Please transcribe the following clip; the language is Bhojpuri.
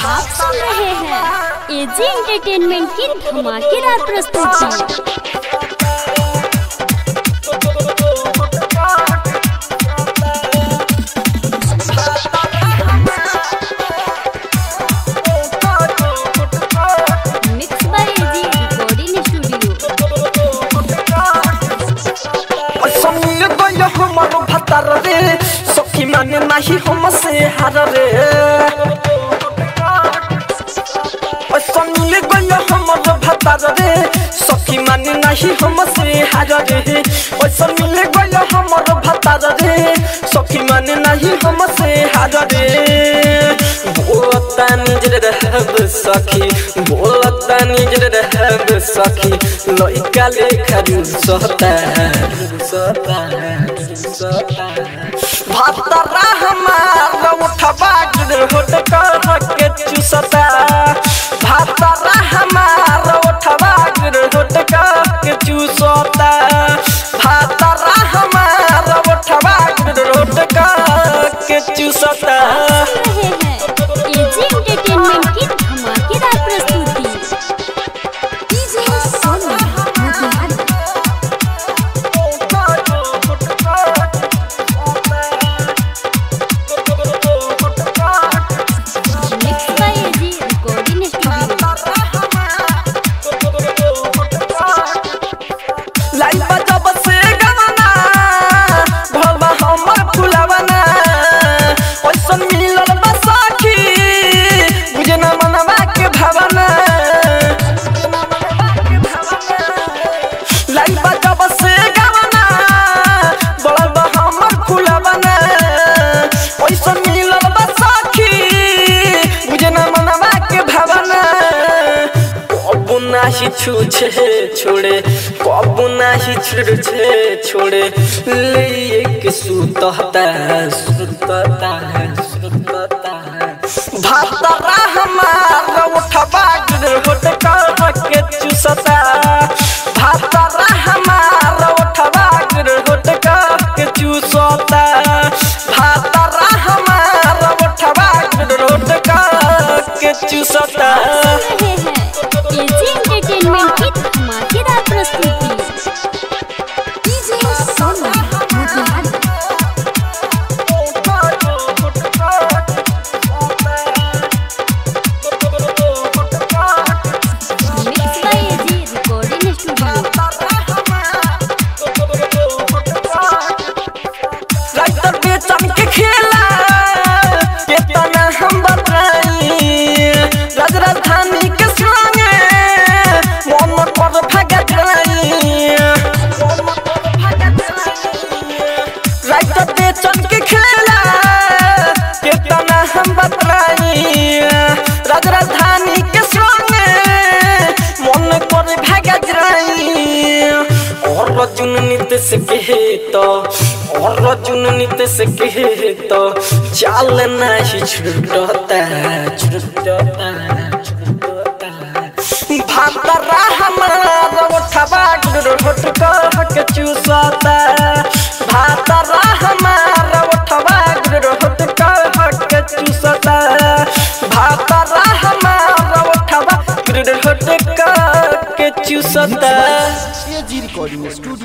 आप सुन रहे हैं एजी एंटरटेनमेंट की धमाकेदार प्रस्तुति mix by AG recording studio संग गय हमर भतर रे सखी माने नाही हम से हार रे संग गय हमर भतर रे सखी माने नाही हम से हार रे संग गय हमर भतर रे सखी माने नाही हम से हार रे बोलता निज रहब सखी बोलता निज रहब सखी लइका लेखा रुसता रुसता रुसता भतरा हमार उठबा गिर होट कर के चुसता भतरा हमार उठबा गिर होट कर के चुसता भतरा हमार उठबा गिर होट कर के चुसता रहे हैं एजी एंटरटेनमेंट की धमाकेदार प्रस्तुति mix by AG recording studio लाई बजब से गाना भलबा हमर फुलावना ओइसन मिलल बा सखी बुझे न मनवा के भावना लाई बजब से गाना भलबा हमर फुलावना ओइसन मिलल बा सखी बुझे न मनवा के भावना कबू नाही छूछे छोड़े कबू नाही छुड़छे छोड़े ले एक सुतता सुतता सुतता भातरा हमार उठबा गिर होट कर के चुसता भातरा हमार उठबा गिर होट कर के चुसता भातरा हमार उठबा गिर होट कर के चुसता रहे हैं एजी एंटरटेनमेंट की धमाकेदार प्रस्तुति mix by AG recording studio writer Bechan के खेला केतना हम बताई राज राजधानी के संगे मन पर भगत रही राइटर बेचन के खेला केतना हम बताई राज राजधानी के संगे मन पर भगत रही और रजुन नित्य से कहे तो और रजुन नित्य से कहे तो चाल नहीं छुटता छुटता छुटता भातरा हमारा उठबा गिर होट कर के चूसता भातरा हमारा उठबा गिर होट कर के चूसता भातरा हमारा उठबा गिर होट कर के चूसता एजी रिकॉर्डिंग स्टूडियो